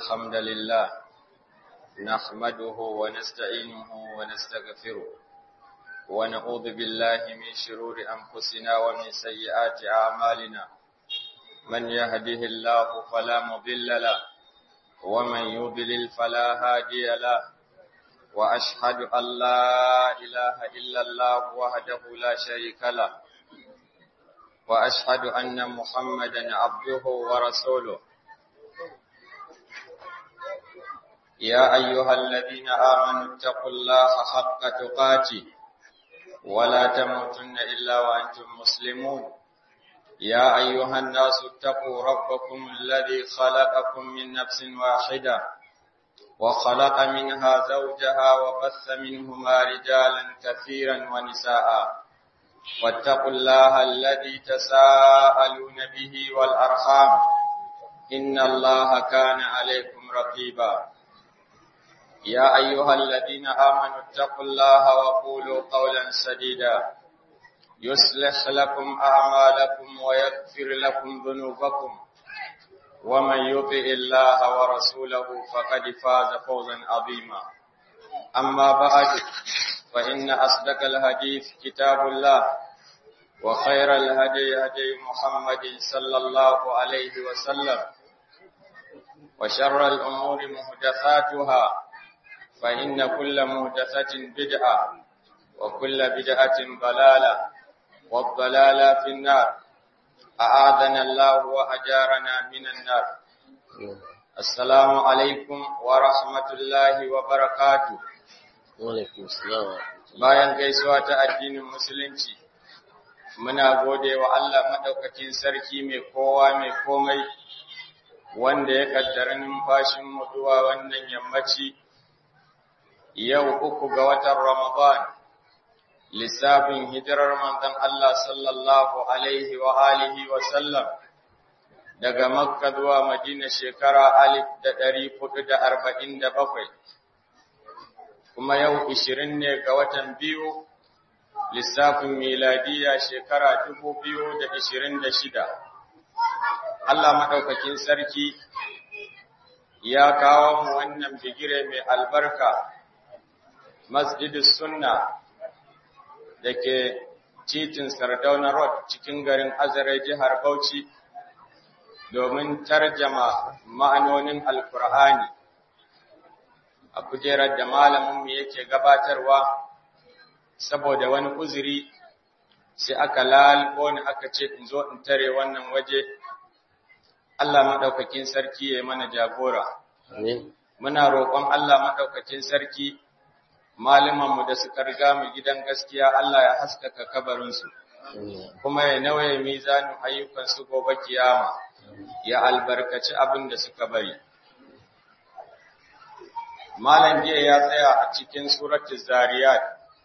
الحمد لله نحمده ونستعينه ونستغفره ونعوذ بالله من شرور أنفسنا ومن سيئات أعمالنا من يهده الله فلا مضل له ومن يضلل فلا هادي له وأشهد أن لا إله إلا الله وحده لا شريك له وأشهد أن محمدا عبده ورسوله يا أيها الذين آمنوا اتقوا الله حق تقاته ولا تموتن إلا وأنتم مسلمون يا أيها الناس اتقوا ربكم الذي خلقكم من نفس واحدة وخلق منها زوجها وبث منهما رجالا كثيرا ونساء واتقوا الله الذي تساءلون به والأرحام إن الله كان عليكم رقيبا يا أيها الذين آمنوا اتقوا الله وقولوا قولا سديدا يصلح لكم أعمالكم ويغفر لكم ذنوبكم ومن يطع الله ورسوله فقد فاز فوزا عظيما أما بعد فإن أصدق الحديث كتاب الله وخير الهدي هدي محمد صلى الله عليه وسلم وشر الأمور محدثاتها فإن كل محدثة بدعة وكل بدعة ضلالة والضلالة في النار أعاذنا الله وأجارنا من النار السلام عليكم ورحمة الله وبركاته Walaikun salam. bayan gaisuwa ta addinin musulunci muna gode wa Allah madaukakin sarki mai kowa mai komai wanda ya kaddara numfashin mu zuwa wannan yammaci yau uku ga watan Ramadan lissafin hijirar manzon Allah sallallahu alaihi wa alihi wa sallam daga Makka zuwa Madina shekara alif da ɗari hudu da arba'in da bakwai kuma yau ishirin ne ga watan biyu lissafin miladiya shekara dubu biyu da ishirin da shida. Allah maɗaukakin sarki ya kawo mu wannan bigire mai albarka, Masjidus Sunna da ke titin Sardauna Road cikin garin Azare jihar Bauchi domin tarjama ma'anonin Alkur'ani. a kujerar da malaminmu yake gabatarwa saboda wani uzuri sai aka lalbo ni aka ce in zo in tare wannan waje Allah maɗaukakin sarki ya mana jagora. Amin. Muna roƙon Allah maɗaukakin sarki malamanmu da suka riga mu gidan gaskiya Allah ya haskaka kabarinsu, kuma ya nawaye mizanin ayyukansu gobe kiyama, ya albarkaci abin da suka bari. Malam jiya ya tsaya a cikin suratul Zariyat.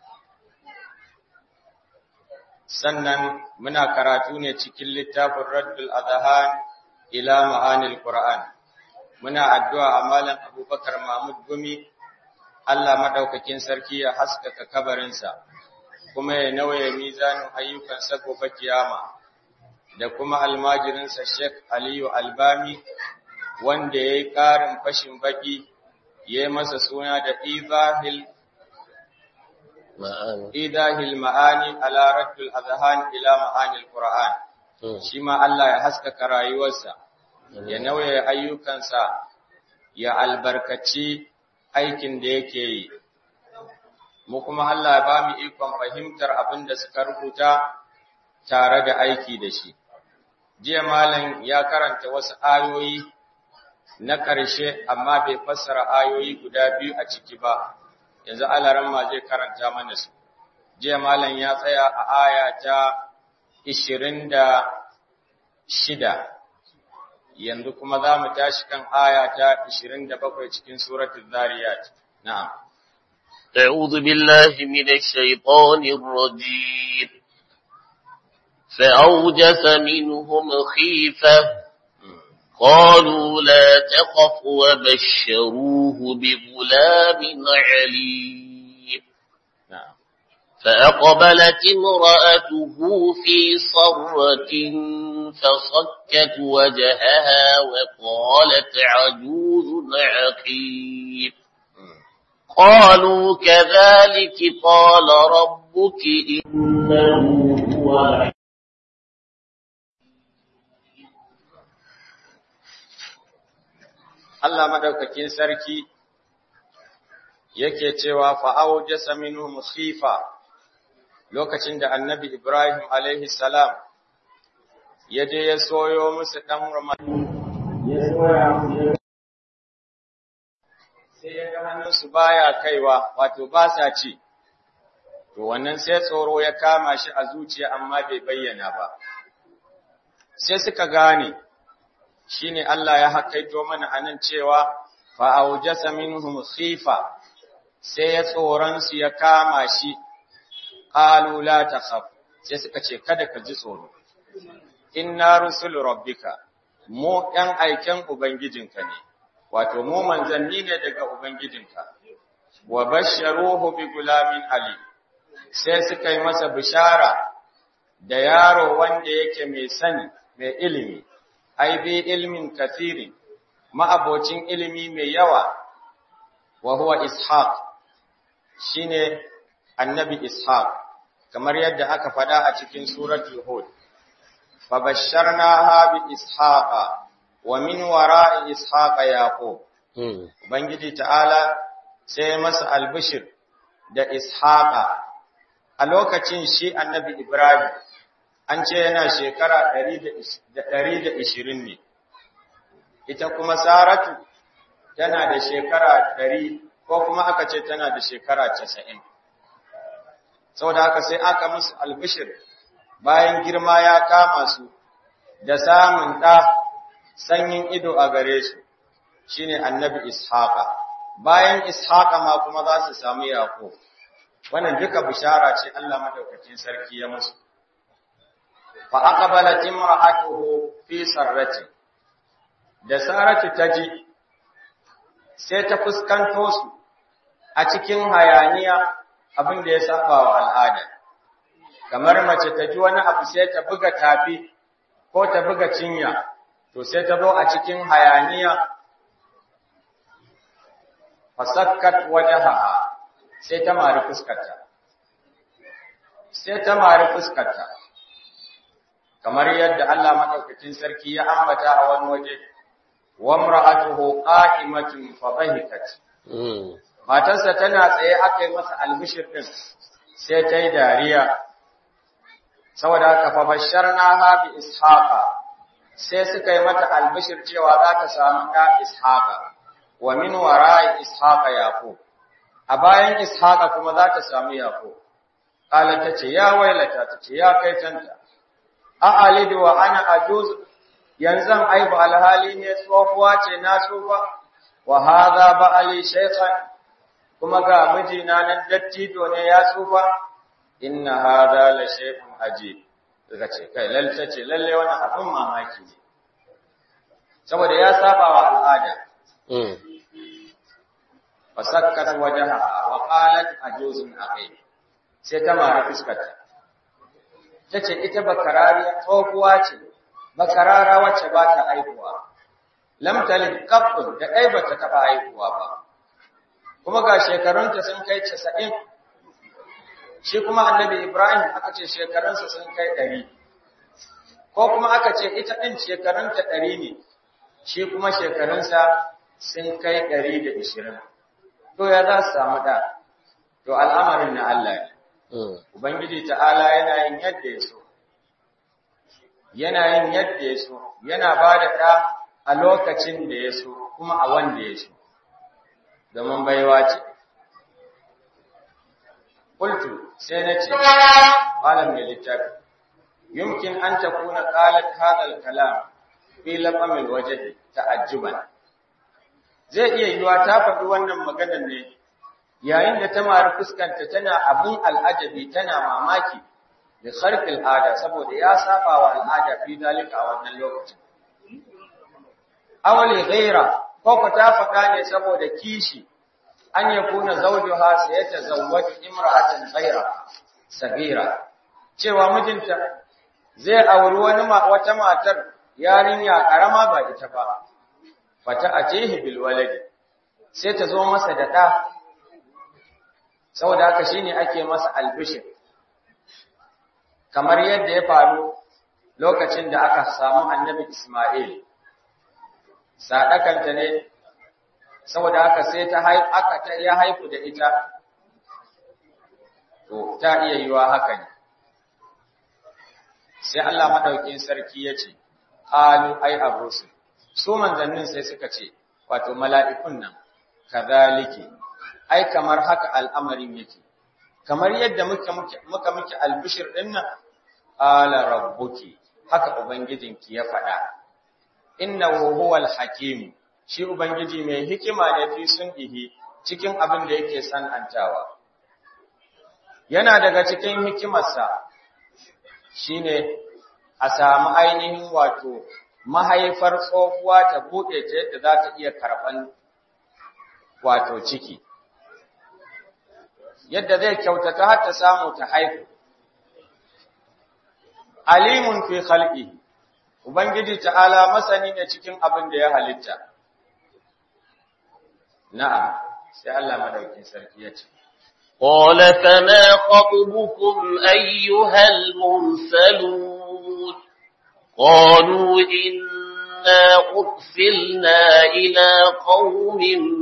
Sannan muna karatu ne cikin littafin Raddul Adhan ila ma'anil Qur'an. Muna addu'a a Malam Abubakar Mahmud Gumi, Allah madaukakin sarki ya haskaka kabarinsa, kuma ya nauye mizanin ayyukansa gobe kiyama, da kuma almajirinsa Sheikh Aliyu Albami, wanda ya yi ƙarin fashin baki ya yi masa suna da idahil Ma'ana. idahil ma'ani ala raddul azhan ila ma'anil qur'an shi ma Allah ya haskaka rayuwarsa ya nauye ayyukansa ya albarkaci aikin da yake yi mu kuma Allah ya ba mu ikon fahimtar abin da suka rubuta tare da aiki da shi jiya malam ya karanta wasu ayoyi na ƙarshe amma bai fassara ayoyi guda biyu a ciki ba, yanzu alaran ma zai karanta mana su. Jiya malam ya tsaya a aya ta ishirin da shida, yanzu kuma za mu tashi kan aya ta ishirin da bakwai cikin suratun Zariyat. Na'am. أعوذ بالله من الشيطان الرجيم فأوجس منهم خيفة قالوا لا تخف وبشروه بغلام عليم Na'am. فأقبلت امرأته في صرة فصكت وجهها وقالت عجوز عقيم قالوا كذلك قال ربك إنه هو Allah madaukakin sarki yake cewa fa'au jasa minhum khifa lokacin da annabi Ibrahim alaihi salam ya je ya soyo musu ɗan ramadu ya soya musu sai ya ga hannunsu baya kaiwa wato ba sa ci to wannan sai tsoro ya kama shi a zuciya amma bai bayyana ba sai suka gane shine Allah ya hakaito mana anan cewa fa aujasa minhum khifa sai ya tsoron su ya kama shi qalu la takhaf sai suka ce kada ka ji tsoro inna rusul rabbika mu ɗan aiken ubangijinka ne wato mu manzanni ne daga ubangijinka wa basharuhu bi gulamin ali sai suka yi masa bishara da yaro wanda yake mai sani mai ilimi ai bi ilmin kathiri ma'abocin ilimi mai yawa wa huwa ishaq shine annabi ishaq kamar yadda aka faɗa a cikin suratul hud fabasharnaha bi ishaqa wa min wara'i ishaqa yaqub ubangiji ta'ala sai masa albishir da ishaqa a lokacin shi annabi ibrahim an ce yana shekara 120 ne ita kuma saratu tana da shekara 100 ko kuma aka ce tana da shekara 90 saboda haka sai aka musu albishir bayan girma ya kama su da samun ɗa sanyin ido a gare su shine annabi ishaqa bayan ishaqa ma kuma za su samu yaqub wannan duka bishara ce Allah madaukakin sarki ya musu fa aqbalat imra'atuhu fi sarrati da saratu taji sai ta fuskanto su a cikin hayaniya abin da ya saba wa al'ada kamar mace ta ji wani abu sai ta buga tafi ko ta buga cinya to sai ta zo a cikin hayaniya fasakkat wajhaha sai ta mari fuskarta sai ta mari fuskarta kamar yadda Allah madaukakin sarki ya ambata a wani waje wa imra'atuhu qa'imatun fa dhahikat matarsa tana tsaye aka yi masa albishir din sai ta yi dariya saboda haka fa basharnaha bi ishaqa sai suka yi mata albishir cewa za ta samu ɗa ishaqa wa min wara'i ishaqa yaqub a bayan ishaqa kuma za ta samu yaqub qala tace ya wailata tace ya kai tanta a alidu wa ana ajuz yanzu aibu alhali ne tsofuwa ce na tsufa wa hadha ba'ali shaykhan kuma ga mijina nan dattijo ne ya tsufa inna hada la shay'un ajib daga ce kai lalle ce lalle wannan abin mamaki ne saboda ya saba wa al'ada fasakkat wajhaha wa qalat ajuzun aqim sai ta mara fuskarta tace ita bakarariya tsohuwa ce bakarara wacce ba ta aihuwa lam talid qabbun da dai bata taba aihuwa ba kuma ga shekarunta sun kai 90 shi kuma annabi Ibrahim aka ce shekarunsa sun kai ɗari, ko kuma aka ce ita ɗin shekarunta ɗari ne, shi kuma shekarunsa sun kai ɗari da ishirin. To ya za su samu ɗa, to al'amarin na Allah ne. Ubangiji ta'ala yana yin yadda ya so, yana yin yadda ya so, yana ba da ɗa a lokacin da ya so, kuma a wanda ya so, domin baiwa ce. قلت سينتي قال من الكتاب يمكن أن تكون قالت هذا الكلام في لقم الوجه تعجبا zai iya yiwa ta faɗi wannan maganar ne yayin da ta mari fuskanta tana abin al'ajabi tana mamaki da sarfil ada saboda ya saba wa al'ada fi dalika a wannan lokacin awali ghaira ko ko ta faɗa ne saboda kishi an ya kuna zawjuha sai ya tazawwaju imra'atan ghayra sagira cewa mijinta zai auri wani wata matar yarinya karama ba ita ba fata ajehi bil waladi sai ta zo masa da ɗa saboda haka shine ake masa albishir kamar yadda ya faru lokacin da aka samu annabi Ismail sadakanta ne saboda haka sai ta aka ta ya haifu da ita to ta iya yiwa haka ne sai Allah madaukin sarki ya ce qalu ay abrusu su manzannin sai suka ce wato mala'ikun nan kadhaliki ai kamar haka al'amarin yake kamar yadda muka muka muke albishir din nan ala rabbuki haka ubangijinki ya faɗa innahu huwal hakim shi ubangiji mai hikima ne fi sunihi cikin abin da yake san'antawa yana daga cikin hikimarsa shine a samu ainihin wato mahaifar tsohuwa ta buɗe ta yadda za ta iya karɓan wato ciki yadda zai kyautata har ta samu ta haihu alimun fi khalqi ubangiji ta'ala masani ne cikin abin da ya halitta na'am sai Allah madaukin sarki ya ce قال فما خطبكم أيها المرسلون قالوا إنا أرسلنا إلى قوم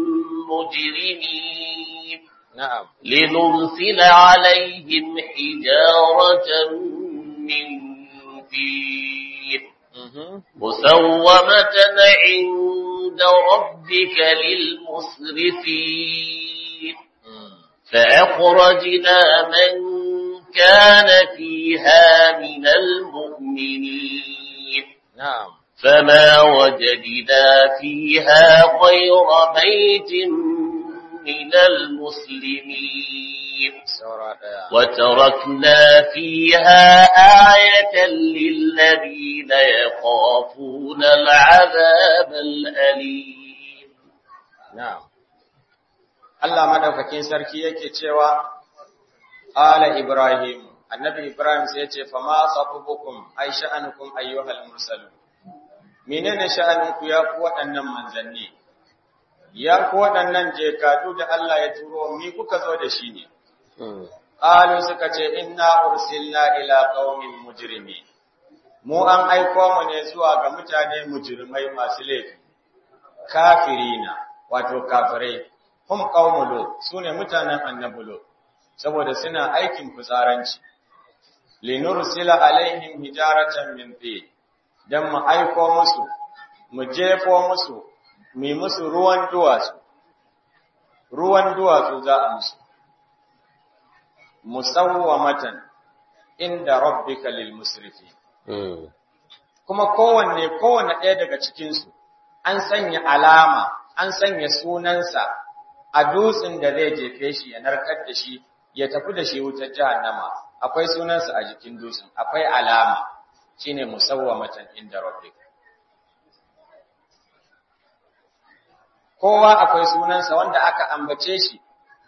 مجرمين na'am لنرسل عليهم حجارة من طين mhm مسومة عند ربك للمسرفين mm. فأخرجنا من كان فيها من المؤمنين na'am فما وجدنا فيها غير بيت من المسلمين saura daya وتركنا فيها آية للذين يخافون العذاب الأليم na'am Allah madaukakin sarki yake cewa ala ibrahim annabi ibrahim sai ya ce fa ma sabukum ay sha'anukum ayyuhal mursalun menene sha'aninku ya ku waɗannan manzanni ya ku waɗannan jekadu da Allah ya turo mi kuka zo da shi ne qalu suka ce inna ursilna ila qaumin mujrimin mu an aiko mu ne zuwa ga mutane mujrimai masu laifi kafirina wato kafirai hum qaumu lut sune mutanen annabi lut saboda suna aikin fitsaranci linursila alaihim hijaratan min tin dan mu aiko musu mu jefo musu mu musu ruwan duwatsu ruwan duwatsu za a musu musawwamatan inda rabbika lil musrifin kuma kowanne kowanne ɗaya daga cikinsu an sanya alama an sanya sunansa a dutsen da zai jefe shi ya narkar da shi ya tafi da shi wutar jahannama akwai sunansa a jikin dutsen akwai alama shine musawwamatan inda rabbik kowa akwai sunansa wanda aka ambace shi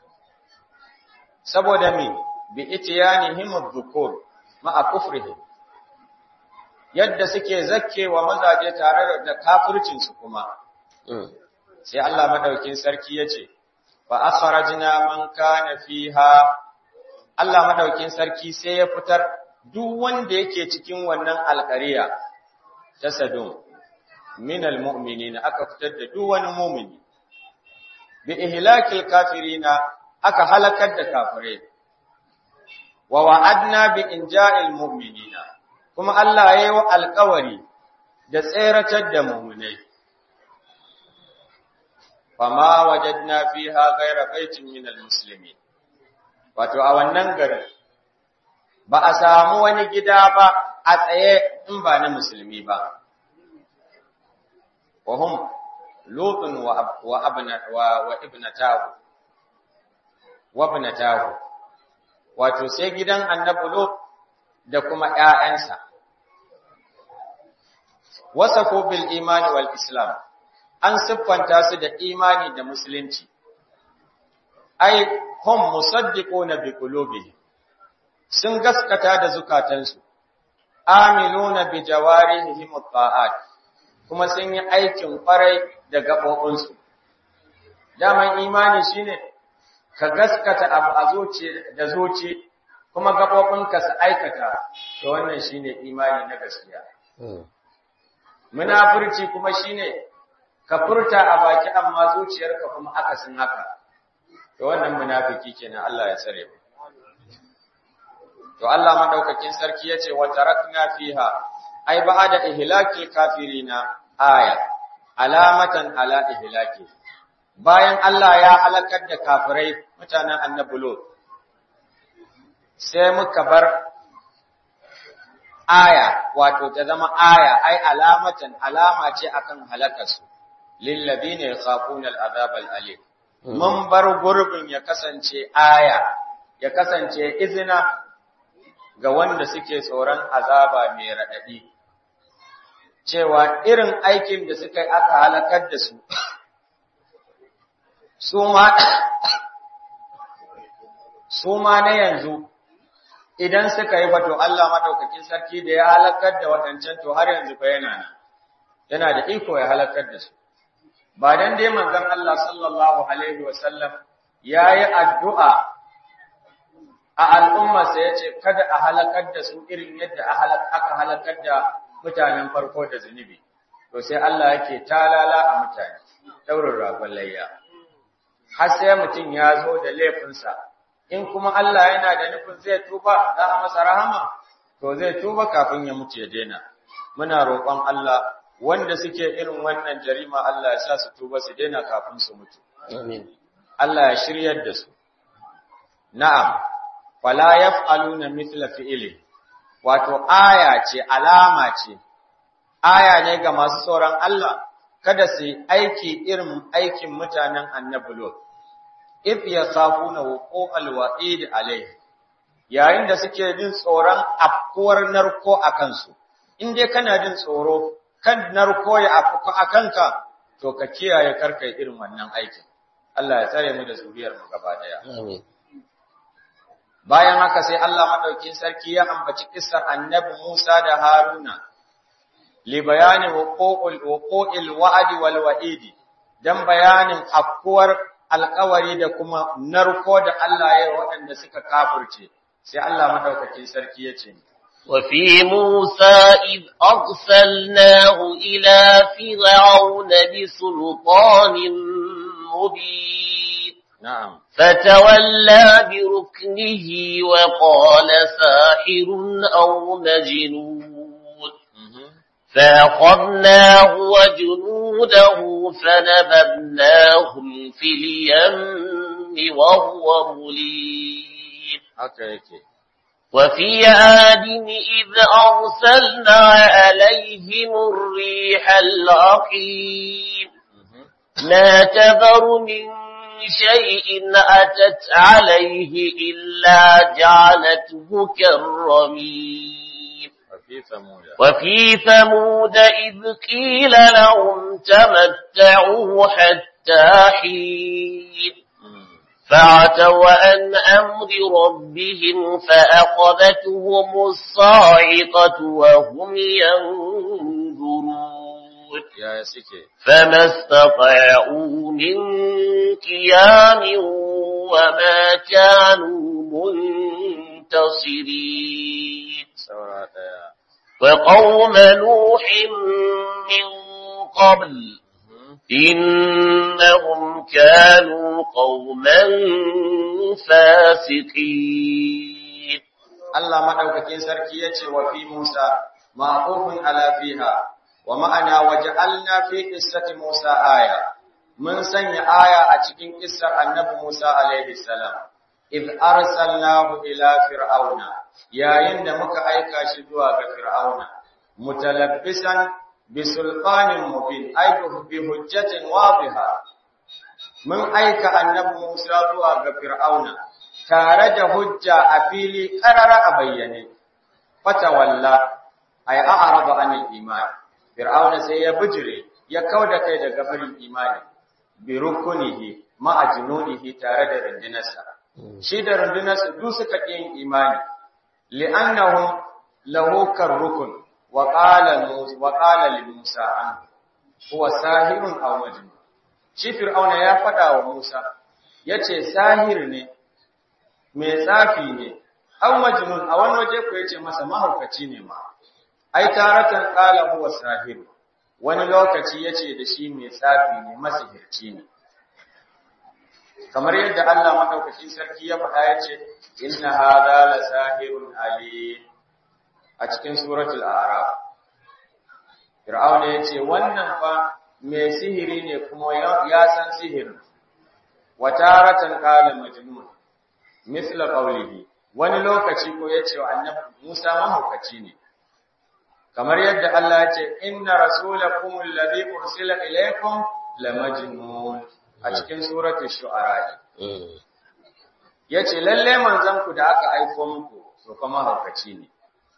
saboda me bi itiyanihim adh-dhukur ma'a kufrihim yadda suke zakkewa mazaje tare da kafircin su kuma sai Allah madaukin sarki yace fa akhrajna man kana fiha Allah madaukin sarki sai ya fitar duk wanda yake cikin wannan alƙariya ta Sadum min almu'minin aka fitar da duk wani mu'mini bi ihlakil kafirina aka halakar da kafirai wa wa'adna bi inja'il mu'minina kuma Allah ya yi wa alƙawari da tseratar da mu'minai fama wajadna fiha ghayra baitin min almuslimin wato a wannan garin ba a samu wani gida ba a tsaye in ba na musulmi ba wa hum lutun wa wa abna wa, wa ibnatahu wa ibnatahu wato sai gidan annabi lut da kuma ƴaƴansa wasafu bil imani wal islam an siffanta su da imani da musulunci ai hum musaddiquna bi qulubihim sun gaskata da zukatansu amiluna bi jawarihim ta'at kuma sun yi aikin kwarai da gabobinsu daman imani shine ka gaskata abu a zuci da zuci kuma gabobinka su aikata to wannan shine imani na gaskiya munafurci kuma shine ka furta a baki amma zuciyarka kuma akasin haka to wannan munafiki kenan Allah ya tsare mu to Allah madaukakin sarki yace wa tarakna fiha ai ba'da ihlakil kafirina aya alamatan ala ihlaki bayan Allah ya halakar da kafirai mutanen annabi Lut sai muka bar aya wato ta zama aya ai alamatan alama ce akan halakarsu lil ladina yakhafuna al'azab al'alim mun bar gurbin ya kasance aya ya kasance izina ga wanda suke tsoron azaba mai raɗaɗi, cewa irin aikin da suka yi aka halakar da su, su ma na yanzu idan suka yi bato Allah maɗaukakin sarki da ya halakar da waɗancan to har yanzu fa yana nan, yana da iko ya halakar da su. Ba don dai manzon Allah sallallahu Alaihi wasallam ya yi addu'a a al'ummarsa ya ce, Kada a halakar da su irin yadda aka halakar da mutanen farko da zunubi, to sai Allah yake talala a mutane, ɗaurin ragon layya. Har sai mutum ya zo da laifinsa, in kuma Allah yana da nufin zai tuba za a masa rahama, to zai tuba kafin ya mutu ya daina. Muna roƙon Allah wanda suke irin wannan jarima Allah ya sa su tuba su daina kafin su mutu. Allah ya shiryar da su. Na'am, fala yaf'aluna mithla fi'ili wato aya ce alama ce aya ne ga masu tsoron Allah kada su aiki irin aikin mutanen annabi Lot if yasafuna wuqu'al wa'id alayhi yayin da suke jin tsoron afkuwar narko akan su in dai kana jin tsoro kan narko ya afku akanka to ka kiyaye karkai irin wannan aikin Allah ya tsare mu da zuriyar mu gaba daya amin bayan haka sai Allah madaukin sarki ya ambaci kissar annabi Musa da Haruna li bayani wuqu'ul wuqu'il wa'di wal wa'idi dan bayanin afkuwar alƙawari da kuma narko da Allah ya waɗanda suka kafirce sai Allah madaukakin sarki ya ce وفي موسى إذ أرسلناه إلى فرعون بسلطان مبين na'am فتولى بركنه وقال ساحر أو مجنون فأخذناه وجنوده فنبذناهم في اليم وهو مليم haka yake وفي عاد إذ أرسلنا عليهم الريح العقيم ما تذر من شيء أتت عليه إلا جعلته كالرميم وفي ثمود وفي ثمود إذ قيل لهم تمتعوا حتى حين فعتوا عن أمر ربهم فأخذتهم الصاعقة وهم ينظرون ya suke فما استطاعوا من قيام وما كانوا منتصرين saura daya وقوم نوح من قبل إنهم كانوا قوما فاسقين Allah madaukakin sarki yace wa fi Musa ma'qufun ala fiha wa ma'ana waja'alna fi qissati Musa aya mun sanya aya a cikin kissar annabi Musa alaihi salam id arsalnahu ila fir'auna yayin da muka aika shi zuwa ga fir'auna mutalabbisan bi sultanin mubin ay bi hujjatin wadiha mun aika annabi Musa zuwa ga fir'auna tare da hujja a fili karara a bayyane fata walla ay a'rada anil iman fir'auna sai ya bijire ya kauda kai daga barin imani bi rukunihi ma ajnunihi tare da rundunarsa shi da rundunarsa duk suka yin imani li'annahum lahu karrukun wa qala wa qala li Musa an huwa sahirun aw majnun shi fir'auna ya fada wa Musa yace sahir ne mai tsafi ne aw majnun a wani waje ko yace masa mahaukaci ne ma ai taratan qala huwa sahir wani lokaci yace da shi mai tsafi ne masihirci ne kamar yadda Allah madaukakin sarki ya faɗa yace inna hadha la sahirun alim a cikin suratul a'raf fir'auna yace wannan fa mai sihiri ne kuma ya san sihirin wa taratan qala majnun misla qawlihi wani lokaci ko yace wa annabi Musa mahaukaci ne kamar yadda Allah ya ce inna rasulakum alladhi ursila ilaykum lamajnun a cikin suratul shu'ara yace lalle manzon ku da aka aika muku to kuma mahaukaci ne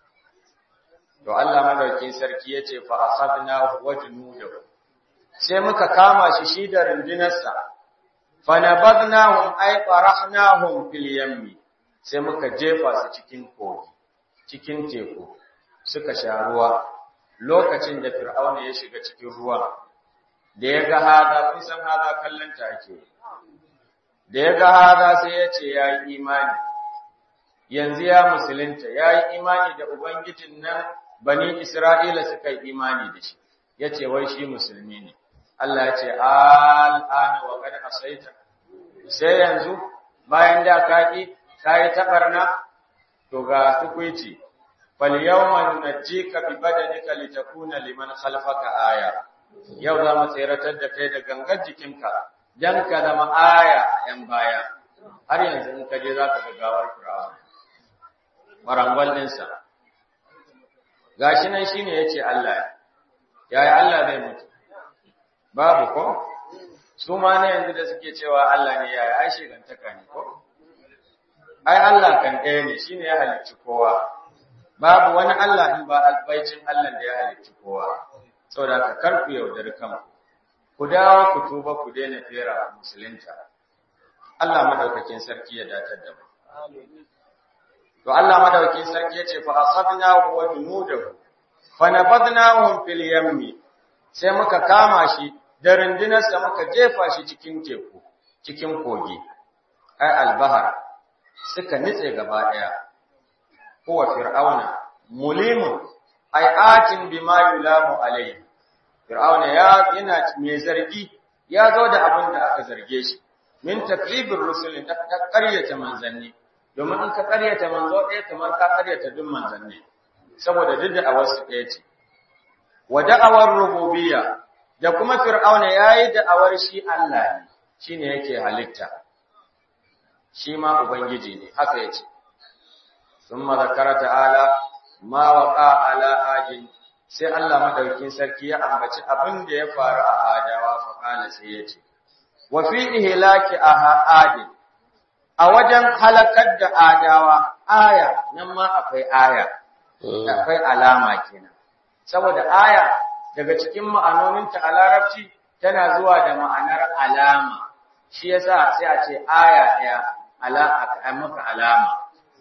to Allah madaukin sarki yace fa akhadna wa junudahu sai muka kama shi shi da rundunarsa fa nabadnahum ay farahnahum fil yammi sai muka jefa su cikin kogi cikin teku suka sha ruwa lokacin da fir'auna ya shiga cikin ruwa da ya ga haza kun san haza kallon take da ya ga haza sai ya ce ya yi imani yanzu ya musulunta ya yi imani da ubangijin nan bani isra'ila suka yi imani da shi ya ce wai shi musulmi ne Allah ya ce al'ana wa qad asaita sai yanzu bayan da ka ki kai tabarna to ga tukuici fal yawma nunajjika bi badanika litakuna liman khalfaka aya yau za mu tseratar da kai da gangar jikinka dan ka zama aya a yan baya har yanzu in ka je zaka ga gawar Fir'auna marangwal ɗinsa gashi nan shine yace Allah yaya Allah zai mutu babu ko su ma na yanzu da suke cewa Allah ne yaya ai shigantaka ne ko ai Allah kan ɗaya ne shine ya halicci kowa babu wani Allah in ba albaicin Allah da ya halicci kowa saboda ka kar ku yaudari kanku ku dawo ku tuba ku daina fera musulunta Allah madaukakin sarki ya datar da mu to Allah madaukakin sarki ya ce fa asabnahu wa junudahu fa nabadnahum fil yammi sai muka kama shi da rundunarsa muka jefa shi cikin teku cikin kogi ai albahar suka nitse gaba daya huwa fir'auna mulimun ai atin bima yulamu alayhi fir'auna ya yana mai zargi ya zo da abin da aka zarge shi min takribir rusul da ƙaryata manzanni domin in ka ƙaryata manzo ɗaya kamar ka ƙaryata duk manzanni saboda duk da awarsu ɗaya ce wa da'awar rububiyya da kuma fir'auna yayi da'awar shi Allah ne shine yake halitta shi ma ubangiji ne haka yace thumma zakara ta'ala ma waqa ala ajin sai Allah madaukin sarki ya ambaci abin da ya faru a adawa fa kana sai yace wa fi ihlaki ahadin a wajen halakar da adawa aya nan ma akwai aya akwai alama kenan saboda aya daga cikin ma'anoninta a larabci tana zuwa da ma'anar alama shi yasa sai a ce aya ɗaya ala a maka alama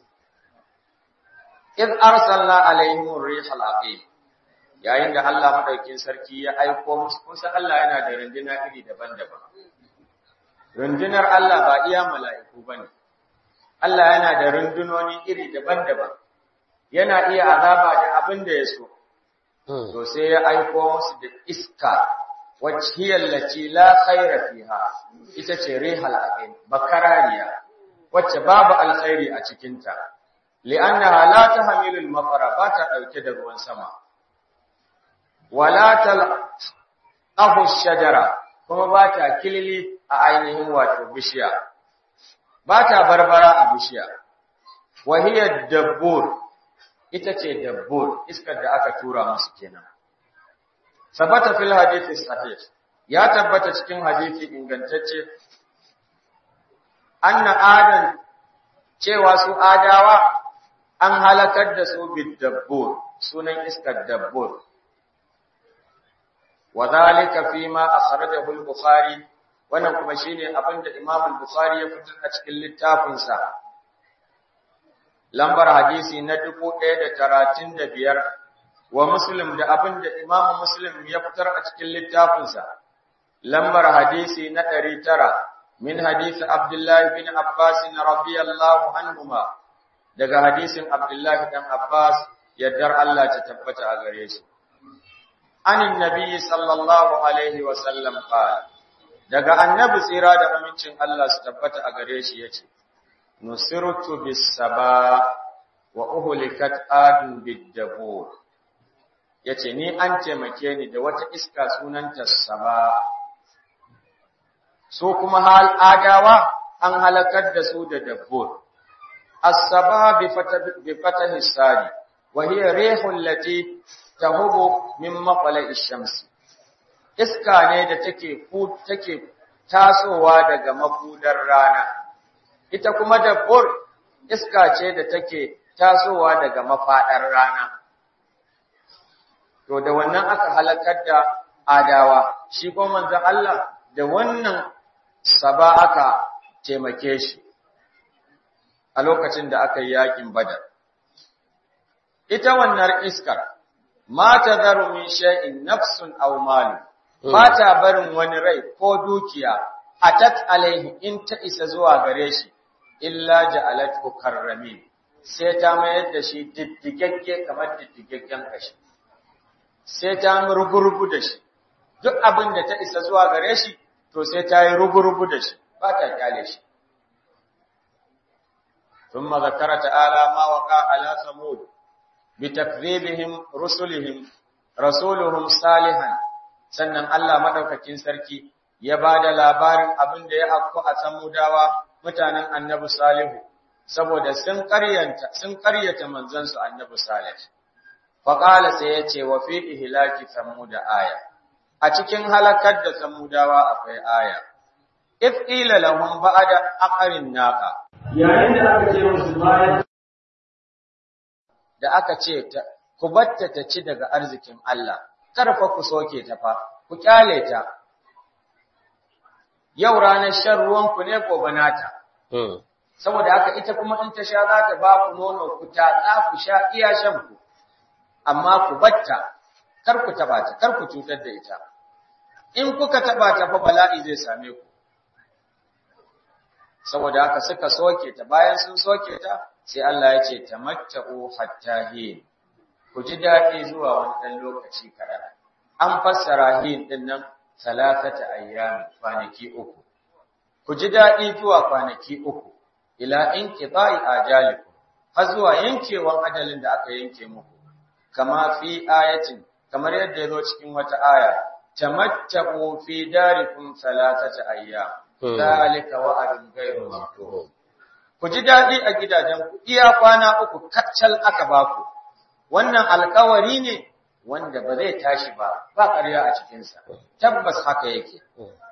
iz arsalna alaihim rihal aqim yayin da Allah madaukin sarki ya aiko musu kun san Allah yana da runduna iri daban-daban rundunar Allah ba iya mala'iku bane Allah yana da rundunoni iri daban-daban yana iya azaba da abin da ya so to sai ya aiko musu da iska wacce hiyallaci la khaira fiha ita ce rihal aqim bakarariya wacce babu alkhairi a cikin ta li'annaha la tahmilul maqara ba ta dauke da ruwan sama wala tal ahu shajara kuma ba ta kilili a ainihin wato bishiya ba ta barbara a bishiya wa hiya dabbur ita ce dabbur iskar da aka tura musu kenan sabata fil hadithi sahih ya tabbata cikin hadisi ingantacce anna adan cewa su adawa an halakar da su bid dabbur sunan iskar dabbur wadhalika fima akhrajahu al-bukhari wannan kuma shine abinda imam al-bukhari ya fitar a cikin littafinsa lambar hadisi na 1035 wa Muslim da abin da Imam Muslim ya fitar a cikin littafinsa lambar hadisi na 900 min hadisi Abdullah bin Abbas radiyallahu anhuma daga hadisin Abdullah dan Abbas yaddar Allah ta tabbata a gare shi anin nabi sallallahu alaihi wa sallam qala daga annabi tsira da amincin Allah su tabbata a gare shi yace nusirtu bis saba wa uhlikat adun bid dabur yace ni an taimake ni da wata iska sunanta saba so kuma hal adawa an halakar da su da dabbur as-saba bi fatah bi fatah sadi wa hiya rihul lati tahubu min maqla'i shamsi iska ne da take take tasowa daga mafudar rana ita kuma dabbur iska ce da take tasowa daga mafadar rana to da wannan aka halakar da adawa shi kuma manzon Allah da wannan saba aka taimake shi a lokacin da aka yi yakin badar ita wannan iskar ma tadharu min shay'in nafsun aw malun ba ta barin wani rai ko dukiya atat alaihi in ta isa zuwa gare shi illa ja'alathu karramin sai ta mayar da shi diddigagge kamar diddigaggen kashi sai ta rugurugu da shi duk abin da ta isa zuwa gare shi to sai ta yi rugurugu da shi ba ta kyale shi ثم ذكر تعالى ما وقع على ثمود بتكذيبهم رسلهم رسولهم صالحا sannan Allah madaukakin sarki ya bada labarin abin da ya afku a samudawa mutanen annabi salihu saboda sun ƙaryanta sun ƙaryata manzon su annabi salih fa qala sai yace wa fi ihlaki samuda aya a cikin halakar da samudawa akwai aya if qila lahum ba'da aqarin naqa yayin da aka ce musu bayan da aka ce ku batta ta ci daga arzikin Allah karfa ku soke ta fa ku kyale ta yau ranar shan ruwan ku ne gobe nata saboda haka ita kuma in ta sha za ta ba ku nono ku tatsa ku sha iya shan ku amma ku batta kar ku taba ta kar ku cutar da ita in kuka taba ta fa bala'i zai same ku saboda haka suka soke ta bayan sun soke ta sai Allah ya ce tamatta'u hatta hin ku ji daɗi zuwa wani ɗan lokaci kaɗan an fassara hin ɗin nan salasata ayyami kwanaki uku ku ji daɗi zuwa kwanaki uku ila in qida'i ajalikum har zuwa yankewan ajalin da aka yanke muku kama fi ayatin kamar yadda ya zo cikin wata aya tamatta'u fi darikum salasata ayyam zalika wa'adun ghayru maktub ku ji daɗi a gidajenku iya kwana uku kaccal aka baku wannan alkawari ne wanda ba zai tashi ba ba ƙarya a cikinsa tabbas haka yake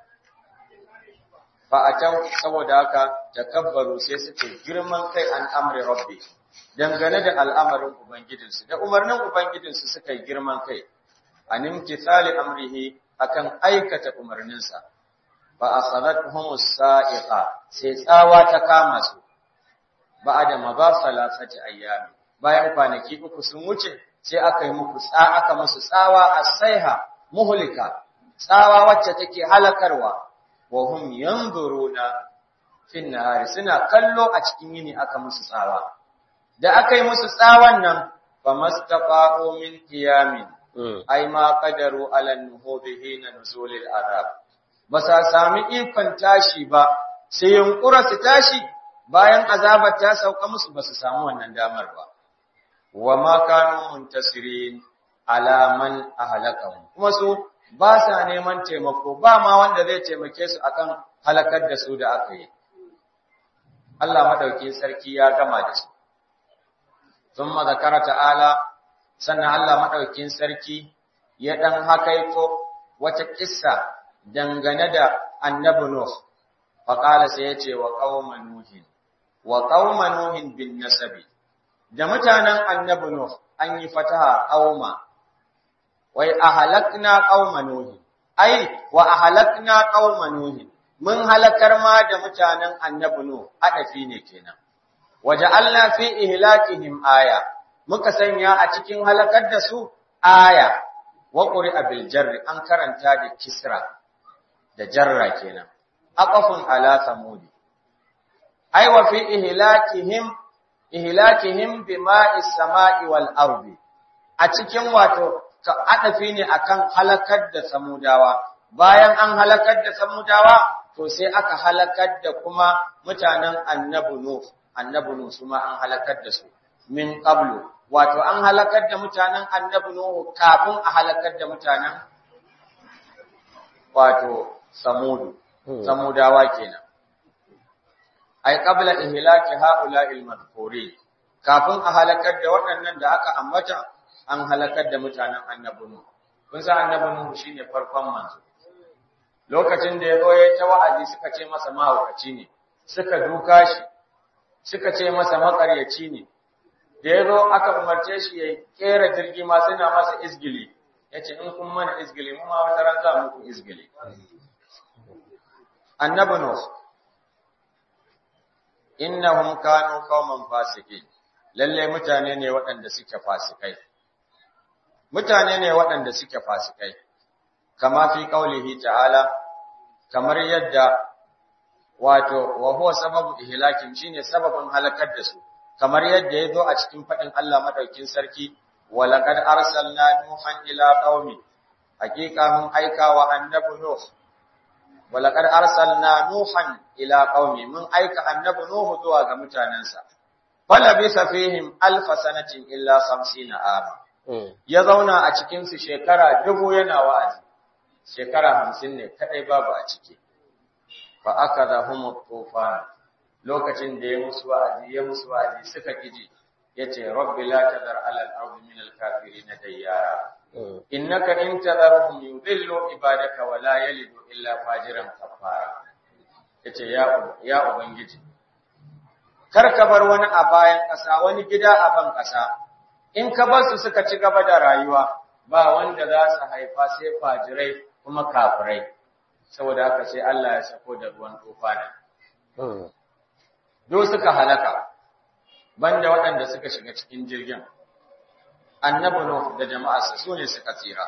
fa a can saboda haka takabbaru sai suke girman kai an amri rabbi dangane da al'amarin ubangijinsu da umarnin ubangijinsu suka yi girman kai an imtithali amrihi akan aikata umarninsa fa akhadathum as-sa'iqa sai tsawa ta kama su ba'da ma salasati ayyami bayan kwanaki uku sun wuce sai aka yi muku tsa aka musu tsawa as-saiha muhlika tsawa wacce take halakarwa wa hum yanzuruna fin nahari suna kallo a cikin yini aka musu tsawa da aka yi musu tsawon nan famastaqa'u min qiyamin ai ma qadaru ala nuhubihi na nuzulil azab ba sa sami ikon tashi ba sai yunkura su tashi bayan azabar ta sauka musu ba su samu wannan damar ba wa ma kanu muntasirin ala man ahlakahum kuma su ba sa neman taimako ba ma wanda zai taimake su akan halakar da su da aka yi Allah madaukin sarki ya gama da su thumma zakara ta'ala sannan Allah madaukin sarki ya dan hakaito wata kissa dangane da annabi Nuh faqala sai yace wa qauman nuhin wa qauman nuhin bin nasabi da mutanen annabi Nuh an yi fataha qauma wai ahalakna qauman nuhin ai wa ahalakna qauman nuhin mun halakar ma da mutanen annabi Nuh adafi ne kenan waja'alna fi ihlakihim aya muka sanya a cikin halakar da su aya wa qur'a bil jarri an karanta da kisra da jarra kenan aqafun ala samudi ay wa fi ihlakihim ihlakihim bima'is sama'i wal ardi a cikin wato ka adafi ne akan halakar da samudawa bayan an halakar da samudawa to sai aka halakar da kuma mutanen annabi nuh annabi nuh su ma an halakar da su min qablu wato an halakar da mutanen annabi nuh kafin a halakar da mutanen wato samudu samudawa kenan ai qabla ihlaki haula'il madhkurin kafin a halakar da waɗannan da aka ambata an halakar da mutanen annabi nuh kun san annabi nuh shine farkon manzo lokacin da ya zo ya ta wa'azi suka ce masa mahaukaci ne suka duka shi suka ce masa makaryaci ne da ya zo aka umarce shi ya kera jirgi ma suna masa izgili ya ce in kun mana izgili mu ma wata ran za muku izgili annabi nuh innahum kanu qauman fasiqin lalle mutane ne waɗanda suke fasikai mutane ne waɗanda suke fasikai kama fi qaulihi ta'ala kamar yadda wato wa huwa sababu ihlakin shine sababin halakar da su kamar yadda yazo a cikin fadin Allah madaukin sarki wa laqad arsalna nuhan ila qaumi haqiqa mun aika wa annabi nuh wa laqad arsalna nuhan ila qaumi mun aika annabi nuh zuwa ga mutanansa fala bi safihim alf sanatin illa 50 ama ya zauna a cikin su shekara dubu yana wa'azi shekara hamsin ne kadai babu a ciki fa aka da humu tufan lokacin da ya musu wa'azi ya musu wa'azi suka kiji yace rabbi la tadar ala al-ardi min al-kafirin dayyara innaka in tadarhum yudillu ibadaka wa la yalidu illa fajiran kafara yace ya ya ubangiji kar ka bar wani a bayan ƙasa wani gida a ban ƙasa in ka bar su suka ci gaba da rayuwa ba wanda za su haifa sai fajirai kuma kafirai saboda haka sai Allah ya sako da ruwan tufana do suka halaka banda waɗanda suka shiga cikin jirgin annabi nuh da jama'arsa su ne suka tsira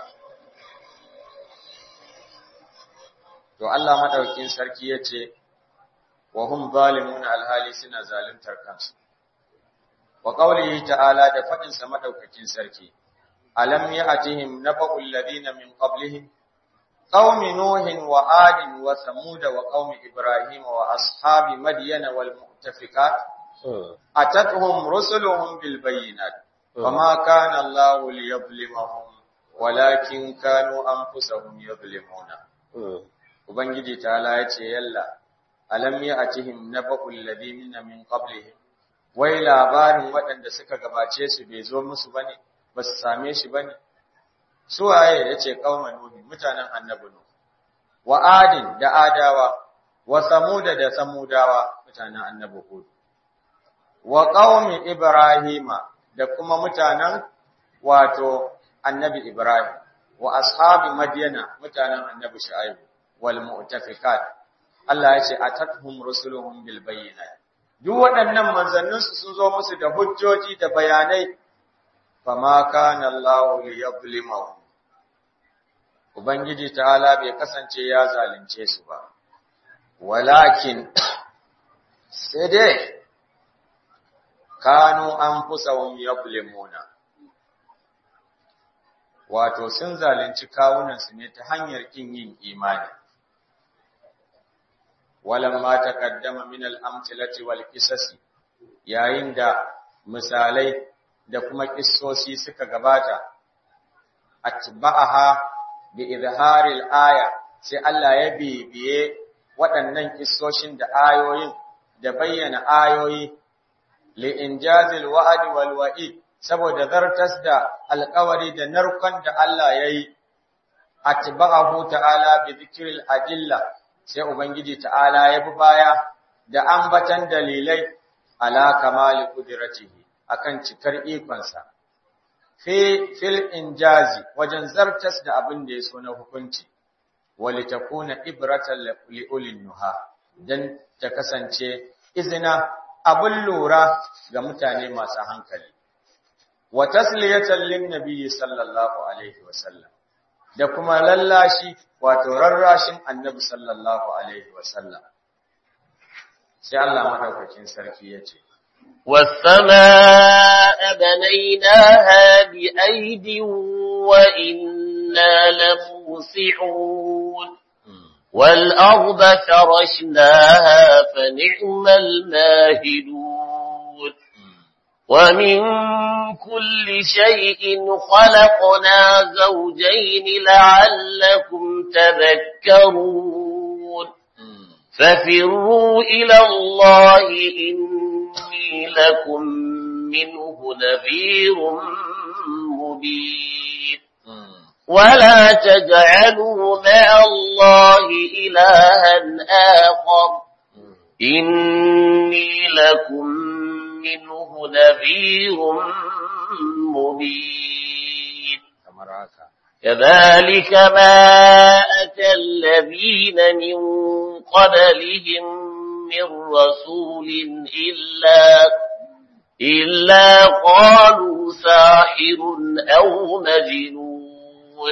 to Allah madaukin sarki yace wa hum zalimun alhali suna zaluntar kansu wa qawlihi ta'ala da fadin sa madaukakin sarki alam ya'tihim naba'ul ladina min qablihim قوم نوح وعاد وثمود وقوم إبراهيم وأصحاب مدين والمؤتفكات أتتهم رسلهم بالبينات وما كان الله ليظلمهم ولكن كانوا أنفسهم يظلمون Ubangiji ta'ala ya ce, Yalla, alam ya a cihim na baƙul ladimina min qablihim wai labarin waɗanda suka gabace su bai zo musu bane, ba su same shi bane, suwaye ya ce ƙaunar Nuhi mutanen annabi Nuhu, wa adin da adawa, wa samuda da samudawa mutanen annabi Hud, wa ƙaumi Ibrahima da kuma mutanen wato annabi Ibrahim, wa ashabi Madiyana mutanen annabi Shu'aibu, wal mu'tafikat. Allah ya ce, Atathum rusuluhum bil bayyinat. Duk waɗannan manzanninsu sun zo musu da hujjoji da bayanai, fama kana Allah liyadhlimahum Ubangiji ta'ala bai kasance ya zalunce su ba, walakin sai dai kanu an fusawun yablimuna wato sun zalunci kawunansu ne ta hanyar kin yin imani. Walamma taqaddama min al-amthilati wal qisasi yayin da misalai da kuma kissosi suka gabata atba'aha bi izharil aya sai Allah ya bibiye waɗannan kissoshin da ayoyin da bayyana ayoyi li injazil wa'd wal wa'id saboda zartas da alƙawari da narkon da Allah yayi atba'ahu ta'ala bi dhikril adilla sai ubangiji ta'ala ya bi baya da ambatan dalilai ala kamali qudratihi akan cikar ikonsa fi fil injazi wajen zartas da abin da ya so na hukunci walitakuna ibratan li ulil nuha dan ta kasance izina abin lura ga mutane masu hankali wa tasliyatan lin nabiyyi sallallahu alaihi wasallam da kuma lallashi wato rarrashin annabi sallallahu alaihi wasallam sai Allah madaukakin sarki yace والسماء بنيناها بأيد وإنا لموسعون والأرض فرشناها فنعم الماهدون ومن كل شيء خلقنا زوجين لعلكم تذكرون ففروا إلى الله إني لكم منه نذير مبين ولا تجعلوا مع الله إلها آخر إني لكم منه نذير مبين كذلك ما أتى الذين من قبلهم من رسول إلا إلا قالوا ساحر أو مجنون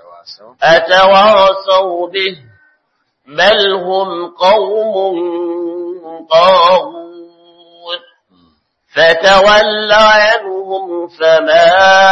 أتواصوا به بل هم قوم طاغون فتول عنهم فما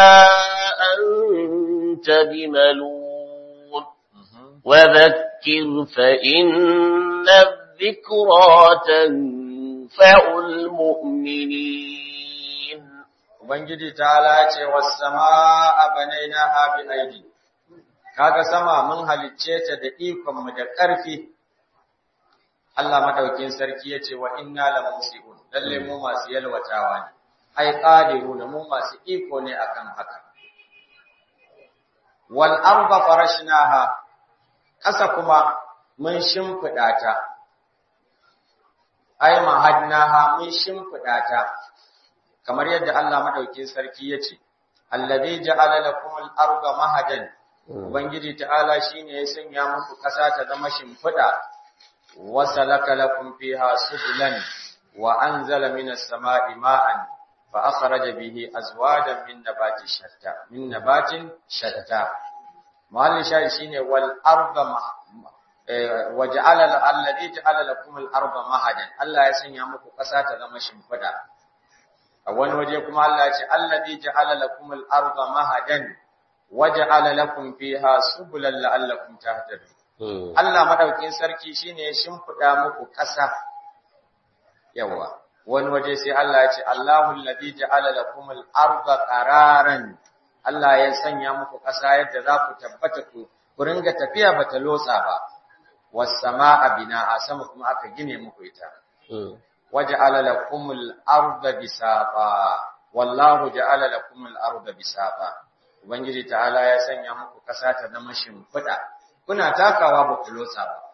أنت بملون وذكر فإن الذكرى تنفع المؤمنين Ubangiji ta ce was-samaa banaynaha bi aidi kaga sama mun halicce ta da ikon mu da ƙarfi Allah madaukin sarki yace wa inna la musiun lalle mu masu yalwatawa ne ai qadiruna mu masu iko ne akan haka wal arda farashnaha kasa kuma mun shimfida ta ai mahadnaha mun shimfida ta kamar yadda Allah madaukin sarki yace alladhi ja'ala lakumul arda mahadan ubangiji ta'ala shine ya sanya muku kasa ta zama shimfida wa salaka lakum fiha subulan wa anzala minas sama'i ma'an fa akhraja bihi azwajan min nabati shatta min nabatin shatta mahallin shayi shine wal arda wa ja'ala alladhi ja'ala lakum al arda mahadan Allah ya sanya muku kasa ta zama shimfida a wani waje kuma Allah ya ce alladhi ja'ala lakum al arda mahadan waja'ala lakum fiha subulan la'allakum tahtadun Allah madaukin sarki shine ya shimfida muku ƙasa yawa wani waje sai Allah ya ce Allahu alladhi ja'ala lakum al-ardha qararan Allah ya sanya muku ƙasa yadda za ku tabbata ku ku ringa tafiya bata lotsa ba was samaa bina'a sama kuma aka gine muku ita waja'ala lakum al-ardha bisaqa wallahu ja'ala lakum al-ardha bisaqa Ubangiji ta'ala ya sanya muku ƙasa ta zama shimfiɗa, kuna takawa ba ku lotsa ba.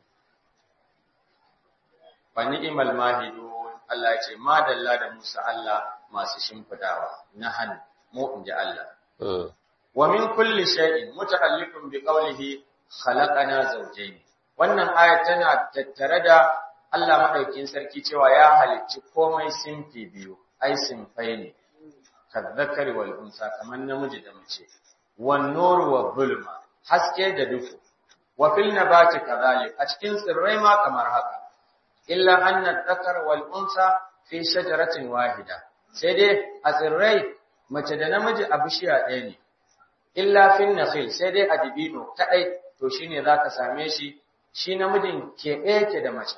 Fa ni'imal mahidu Allah ce, Madalla da Musa Allah masu shimfiɗawa, na hannu, mu in ji Allah. Wa min kulli shay'in muta'alliqun bi qawlihi khalaqana zawjayn. Wannan aya tana tattare da Allah madaukin sarki cewa ya halicci komai sinfi biyu, ai sinfai ne. kazzakari wal unsa kaman namiji da mace wan nuru wa zulma haske da duhu wa fil nabati kadhalik a cikin tsirrai ma kamar haka illa anna dhakar wal unsa fi shajaratin wahida sai dai a tsirrai mace da namiji a bishiya ɗaya ne illa fil nakhil sai dai a dibino kadai to shine zaka same shi shi namijin keɓe yake da mace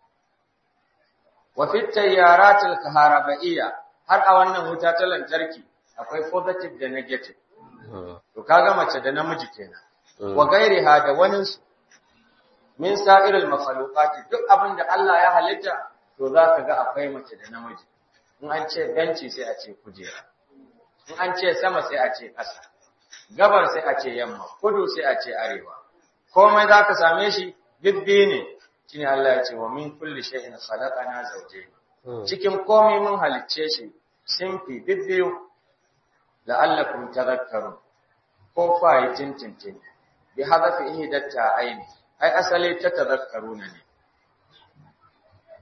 wa fit tayyaratil kaharabaiya har a wannan wuta ta lantarki akwai positive da negative. To kaga mace da namiji kenan. Wa gairiha da wani su min sa'iril makhluqati duk abin da Allah ya halitta to zaka ga akwai mace da namiji. In an ce benci sai a ce kujera. In an ce sama sai a ce ƙasa. Gabar sai a ce yamma, kudu sai a ce arewa. Komai zaka same shi bibbi ne. Shine Allah ya ce wa min kulli shay'in khalaqana zawjayn. cikin komai mun halicce shi simfi bibbiyu la'allakum tadhakkarun ko fa yi tintintin bi hadafi ihdatta aini ai asali ta tadhakkaruna ne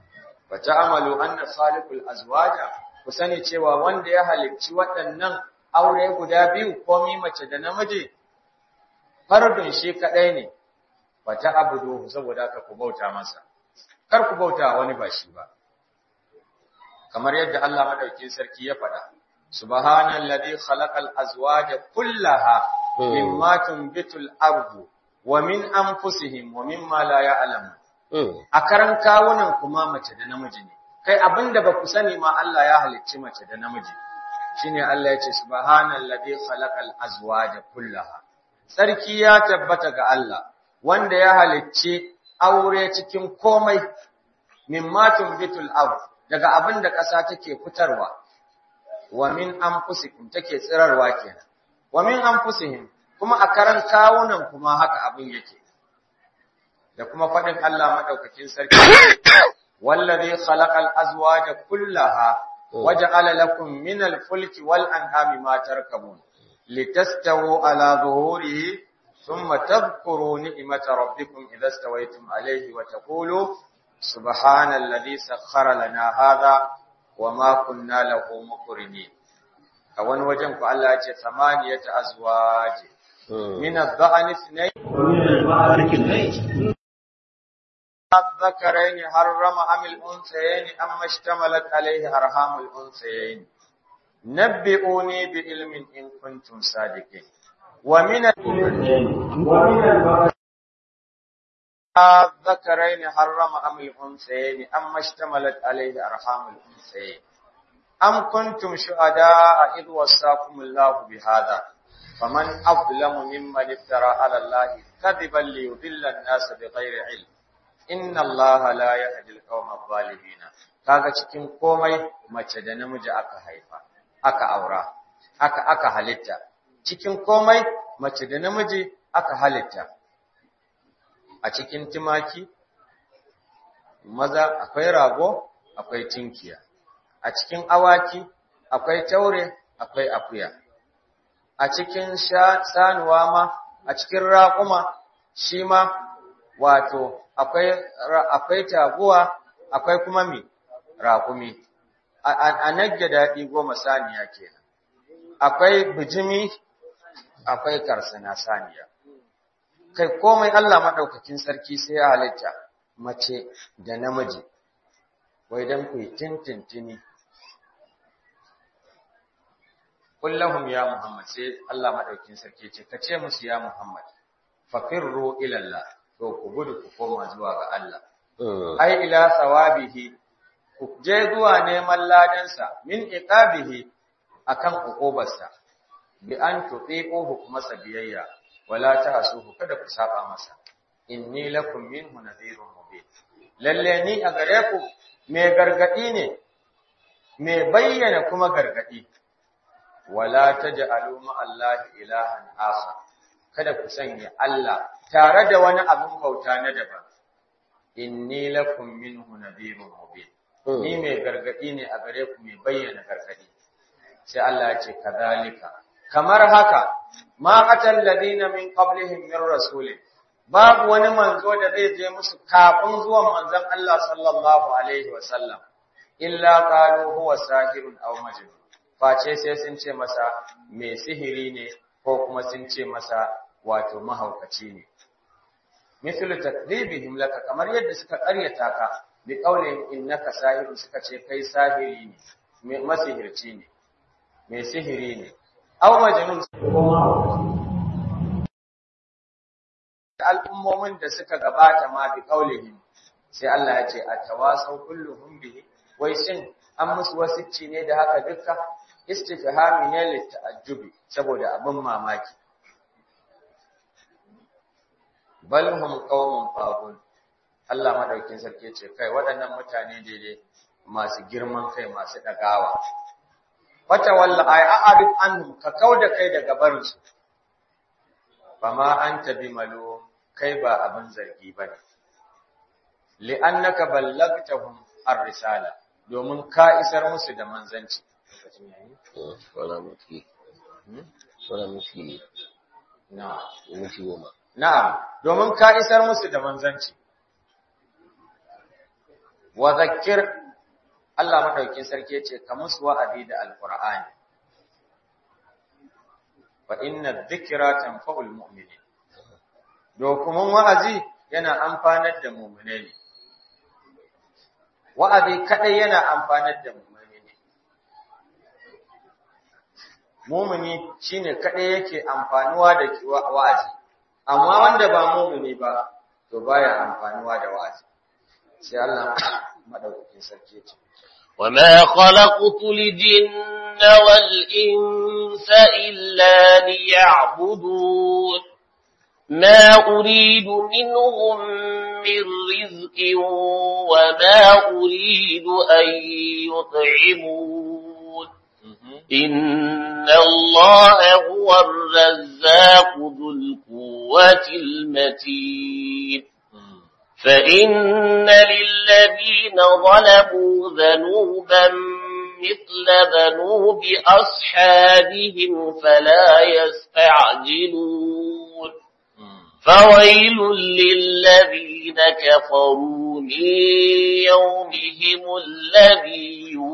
wa ta'amalu anna khaliqul azwaja ku sani cewa wanda ya halicci waɗannan aure guda biyu komi mace da namiji fardun shi kadai ne wa ta'budu saboda haka ku bauta masa kar ku bauta wani ba shi ba kamar yadda Allah madaukin sarki ya faɗa subhanallazi khalaqal azwaja kullaha mimma tunbitul ardu wa min anfusihim wa mimma la ya'lamun a karan kawunan kuma mace da namiji ne kai abinda ba ku sani ma Allah ya halicci mace da namiji shine Allah ya ce subhanallazi khalaqal azwaja kullaha sarki ya tabbata ga Allah wanda ya halicci aure cikin komai mimma tunbitul ard daga abinda ƙasa take fitarwa wa min anfusikum take tsirarwa kenan wa min anfusihim kuma a karan kawunan kuma haka abin yake da kuma faɗin Allah madaukakin sarki wallazi khalaqal azwaja kullaha waja'ala lakum minal fulki wal an'ami ma tarkabun litastawu ala zuhurihi thumma tadhkuru ni'mata rabbikum idha stawaytum alayhi wa taqulu subhanalladhi sakhkhara lana hadha wama kunna lahu muqrinin a wani wajen ku Allah ya ce samaniyata azwaji min adh-dha'n ithnayn ومن البعض اثنين الذكرين حرم أم الأنثيين أما اشتملت عليه أرحام الأنثيين نبئوني بعلم إن كنتم صادقين ومن ومن البعض الذكرين حرم أم الأنثيين أما اشتملت عليه أرحام الأنثيين أم كنتم شهداء إذ وصاكم الله بهذا فمن أظلم ممن افترى على الله كذبا ليضل الناس بغير علم inna Allah la yahdi al-qawma adh-dhalimin kaga cikin komai mace da namiji aka haifa aka aura aka aka halitta cikin komai mace da namiji aka halitta a cikin timaki maza akwai rago akwai tinkiya a cikin awaki akwai taure akwai akuya a cikin sanuwa ma a cikin raƙuma shi ma wato akwai akwai taguwa akwai kuma mi raƙumi a nagge daɗi goma saniya kenan akwai bijimi akwai karsana saniya kai komai Allah madaukakin sarki sai ya halitta mace da namiji wai dan ku tintintini kullahum ya muhammad sai Allah madaukakin sarki ce kace musu ya muhammad fafirru ila Allah to ku gudu ku koma zuwa ga Allah. Ai ila sawabihi ku je zuwa neman ladansa min iqabihi akan uqubarsa bi an tutiquhu masa biyayya wala ta'suhu kada ku saba masa inni lakum minhu nadhirun mubin lalle ni a gare ku me gargadi ne me bayyana kuma gargadi wala taj'alu ma Allah ilahan akhar kada ku sanya Allah tare da wani abin bauta na daban inni lakum minhu nadhirun mubin ni mai gargadi ne a gare ku mai bayyana gargadi sai Allah ya ce kadhalika kamar haka ma qatal ladina min qablihim min rasulin babu wani manzo da zai je musu kafin zuwan manzon Allah sallallahu alaihi wasallam illa qalu huwa sahirun aw majnun face sai sun ce masa mai sihiri ne ko kuma sun ce masa wato mahaukaci ne mislu takdhibihim laka kamar yadda suka ƙaryata ka bi qaulihim innaka sahirun suka ce kai sahiri ne mai masihirci ne mai sihiri ne aw majnun al'ummomin da suka gabata ma bi qaulihim sai Allah ya ce atawasau kulluhum bihi wai shin an musu wasicci ne da haka dukka istifhami ne litta'ajjubi saboda abin mamaki bal hum qaumun fagun Allah madaukin sarki ce kai waɗannan mutane daidai masu girman kai masu dagawa wata walla ay a'rif anhum ka kauda kai daga barin su fama anta bimalu kai ba abin zargi bane li'annaka ballagtahum ar-risala domin ka isar musu da manzanci wala mutu wala mutu na mutu goma Na'am, domin ka isar musu da manzanci. Wa zakir Allah madaukin sarki yace ka musu wa'azi da alqur'ani fa inna dhikra tanfa'ul mu'minin dokumin wa'azi yana amfanar da mu'mine ne wa'azi kadai yana amfanar da mu'mine ne mu'mini shine kadai yake amfanuwa da wa'azi amma wanda ba mu'mini ba to baya amfanuwa da wa'azi sai Allah madaukakin sarki ya ce وما خلقت الجن والإنس إلا ليعبدون ما أريد منهم من رزق وما أريد أن يطعمون إن الله هو الرزاق ذو القوة المتين فإن للذين ظلموا ذنوبا مثل ذنوب أصحابهم فلا يستعجلون فويل للذين كفروا من يومهم الذي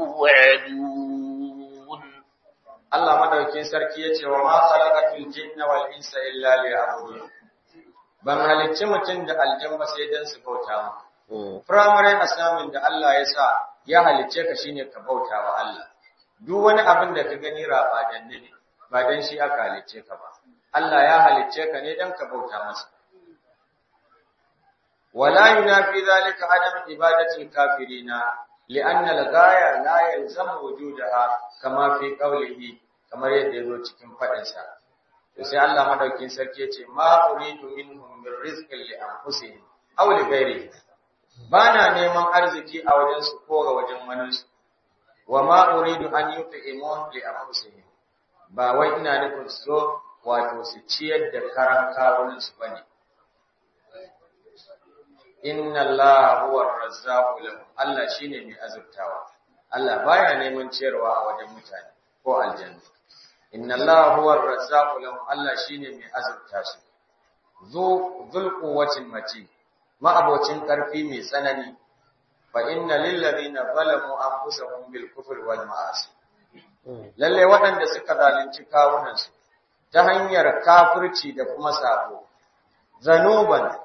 يوعدون Allah madaukin sarki yace wa ma khalaqatul jinna wal insa illa liya'budun ban halicci mutum da aljan ba sai dan su bauta mu primary assignment da Allah ya sa ya halicce ka shine ka bauta wa Allah duk wani abin da ka gani raba dan ne ba dan shi aka halicce ka ba Allah ya halicce ka ne dan ka bauta masa wala yunafi zalika adam ibadatil kafirina لأن الغاية لا يلزم وجودها كما في قوله kamar yadda yazo cikin fadin sa to sai Allah madaukin sarki yace ma uridu minhum min rizqin li anfusihim aw li ghayrihim bana neman arziki a wajen su ko ga wajen wani su wa ma uridu an yut'imun li anfusihim ba wai ina nufin so wato su ciyar da karan kawunan su bane inna Allah huwa ar-razzaqu lahum Allah shine mai azurtawa Allah baya neman ciyarwa a wajen mutane ko aljanna inna Allah huwa ar-razzaqu lahum Allah shine mai azurta su zu zul quwwatin mati ma abocin karfi mai tsanani fa inna lil ladina zalamu anfusahum bil kufri wal ma'asi lalle waɗanda suka zalunci kawunansu ta hanyar kafirci da kuma sabo zanuban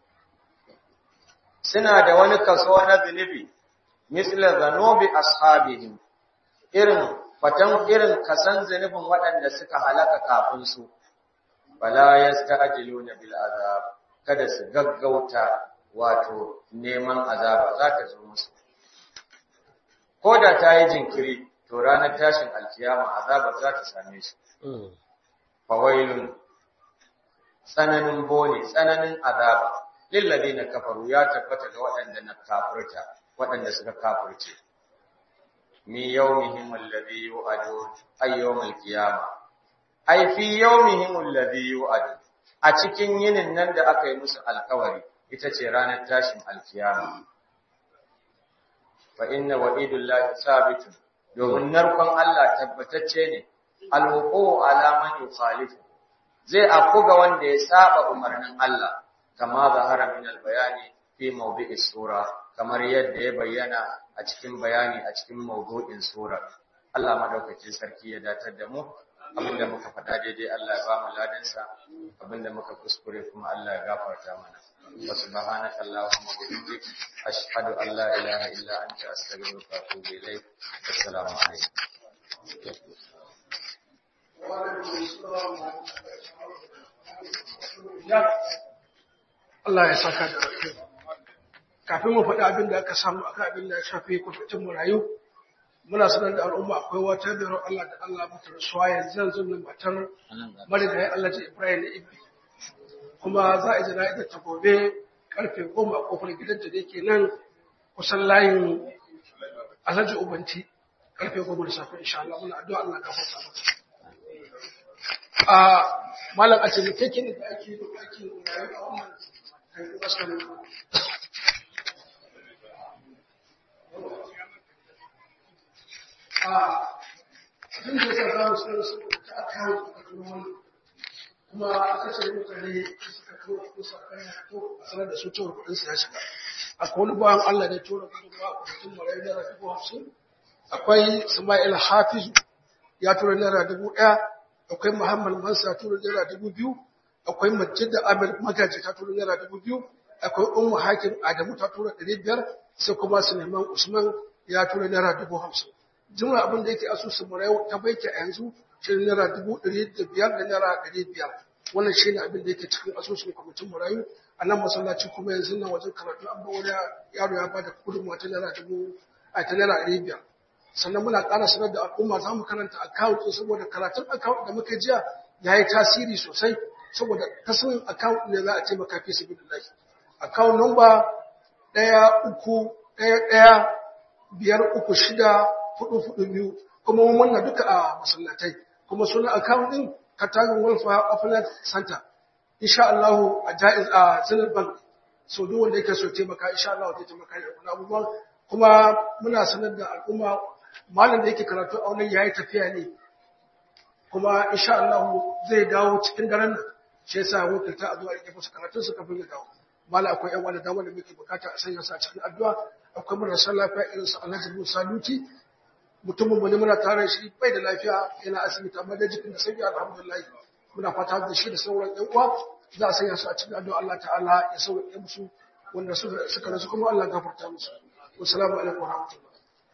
suna da wani kaso na zunubi misla zanubi ashabihim irin fatan irin kasan zunubin waɗanda suka halaka kafin su bala yasta'jiluna bil azab kada su gaggauta wato neman azaba za ta zo musu ko da ta yi jinkiri to ranar tashin alkiyama azaba za ta same su fawailun tsananin bone tsananin azaba lilladina kafaru ya tabbata ga waɗanda na kafirta waɗanda suka kafirce mi yawmihim alladhi yu'adu ay yawmil qiyama ay fi yawmihim alladhi yu'adu a cikin yinin nan da aka yi musu alkawari ita ce ranar tashin alkiyama fa inna wa'idullahi sabitun domin narkon Allah tabbatacce ne alwuqu ala man yukhalifu zai afku ga wanda ya saba umarnin Allah kama zahara min albayani fi mawdi'is sura kamar yadda ya bayyana a cikin bayani a cikin mawdu'in sura Allah madaukakin sarki ya datar da mu abinda muka faɗa daidai Allah ya ba mu ladansa abinda muka kuskure kuma Allah ya gafarta mana wa subhanaka allahumma wa bihamdik ashhadu an la ilaha illa anta astaghfiruka wa atubu ilayk assalamu alaikum Allah ya saka da alheri. Kafin mu faɗi abin da aka samu akan abin da ya shafi kwamitin marayu, muna sanar da al'umma akwai wata biro Allah da Allah mata rasuwa yanzu yanzu nan matar marigayi Allah ji Ibrahim na Ibi. Kuma za a yi jana'izar ta gobe karfe goma a kofar gidanta da yake nan kusan layin Alhaji Ubanti karfe goma da safe insha Allah muna addu'a Allah ka fata mata. A malam a cikin da ake yi da ake rayu a wannan abin da ya sa za mu sanar su ta akawo a wani kuma aka ce mutane suka kawo kusa kan ya to a sanar da su cewa kudin su ya shiga akwai wani bayan Allah da tura gudunmawa a kwamitin marayu naira dubu hamsin akwai Ismail Hafizu ya tura naira dubu ɗaya akwai Muhammad Mansa ya tura naira dubu biyu akwai Majid da Amir Magaji ta tura naira dubu biyu akwai Ummu Hakim Adamu ta tura ɗari biyar sai kuma Suleiman Usman ya tura naira dubu hamsin jumla abin da yake asusun marayu ta baiki a yanzu shi ne naira dubu ɗari da biyar da naira ɗari biyar wannan shi ne abin da yake cikin asusun kwamitin marayu a nan masallaci kuma yanzu nan wajen karatu an ba wani yaro ya bada gudunmawa ta naira dubu a ta naira ɗari biyar sannan muna ƙara sanar da al'umma za mu karanta account ɗin saboda karatun account da muka jiya ya yi tasiri sosai saboda ta sanin account ne za a taimaka fi sabi da account number ɗaya uku ɗaya ɗaya biyar uku shida hudu hudu biyu kuma mun wannan duka a masallatai kuma sunan account ɗin Katagun Welfare Affiliate Center insha Allah a jaiz a Zenith Bank so duk wanda yake so taimaka insha Allah zai taimaka da wannan abubuwan kuma muna sanar da al'umma malam da yake karatu a wannan yayi tafiya ne kuma insha Allah zai dawo cikin daren nan shi yasa wakilta a zuwa rike musu karatun su kafin ya dawo malam akwai yan wani dama da muke bukata a sanya su a cikin addu'a akwai marasa lafiya irin su Alhaji Musa Luti mutumin mu ne muna tare shi bai da lafiya yana asibiti amma da jikin da sauki alhamdulillah muna fata da shi da sauran ƴan uwa za a sanya su a cikin addu'a Allah ta'ala ya sauke musu wanda suka rasu kuma Allah gafarta musu wassalamu alaikum wa rahmatullah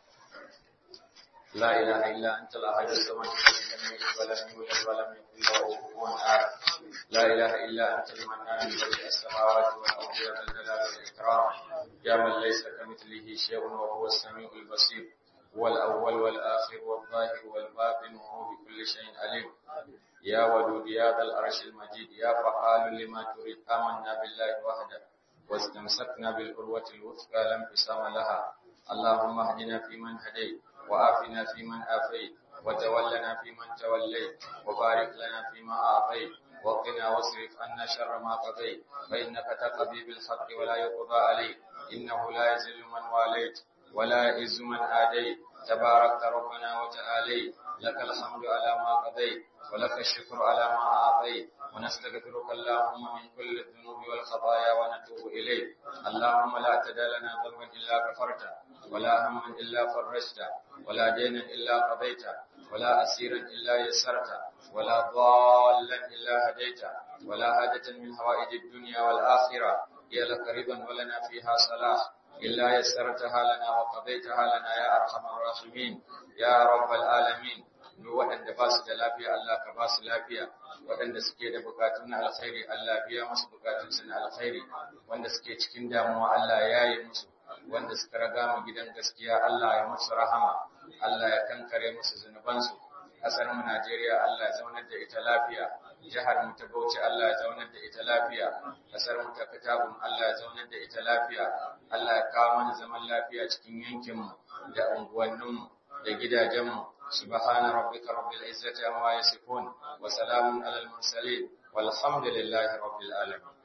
لا إله إلا أنت الأحد الصمد لم يلد ولم يولد ولم يكن له كفوا أحد لا إله إلا أنت المنان بديع السماوات والأرض يا ذا الجلال والإكرام يا من ليس كمثله شيء وهو السميع البصير هو الأول والآخر والظاهر والباطن وهو بكل شيء عليم يا ودود يا ذا العرش المجيد يا فعال لما تريد آمنا بالله وحده واستمسكنا بالعروة الوثقى لا انفصام لها اللهم اهدنا فيمن هديت وآفنا فيمن آفيت وتولنا فيمن توليت وبارك لنا فيما أعطيت وقنا واصرف عنا شر ما قضيت فإنك تقضي بالحق ولا يقضى عليك إنه لا يذل من واليت ولا يعز من آديت تبارك ربنا وتعاليت لك الحمد على ما قضيت ولك الشكر على ما أعطيت ونستغفرك اللهم من كل الذنوب والخطايا ونتوب إليك اللهم لا تدع لنا ذنبا إلا غفرته ولا هما إلا فرجته ولا دينا إلا قضيته ولا أسيرا إلا يسرته ولا ضالا إلا هديته ولا حاجة من هوائج الدنيا والآخرة هي لك رضا ولنا فيها صلاح إلا يسرتها لنا وقضيتها لنا يا أرحم الراحمين يا رب العالمين duk waɗanda ba su da lafiya Allah ka ba su lafiya waɗanda suke da bukatun na alkhairi Allah biya musu bukatunsu na alkhairi wanda suke cikin damuwa Allah ya yi musu wanda suka raga mu gidan gaskiya Allah ya musu rahama Allah ya kankare musu zunubansu ƙasar mu Najeriya Allah ya zaunar da ita lafiya jihar mu ta Bauchi Allah ya zaunar da ita lafiya ƙasar mu ta Katabun Allah ya zaunar da ita lafiya Allah ya kawo mana zaman lafiya cikin yankin mu da unguwannin mu da gidajen mu سبحان ربك رب العزة عما يصفون وسلام على المرسلين والحمد لله رب العالمين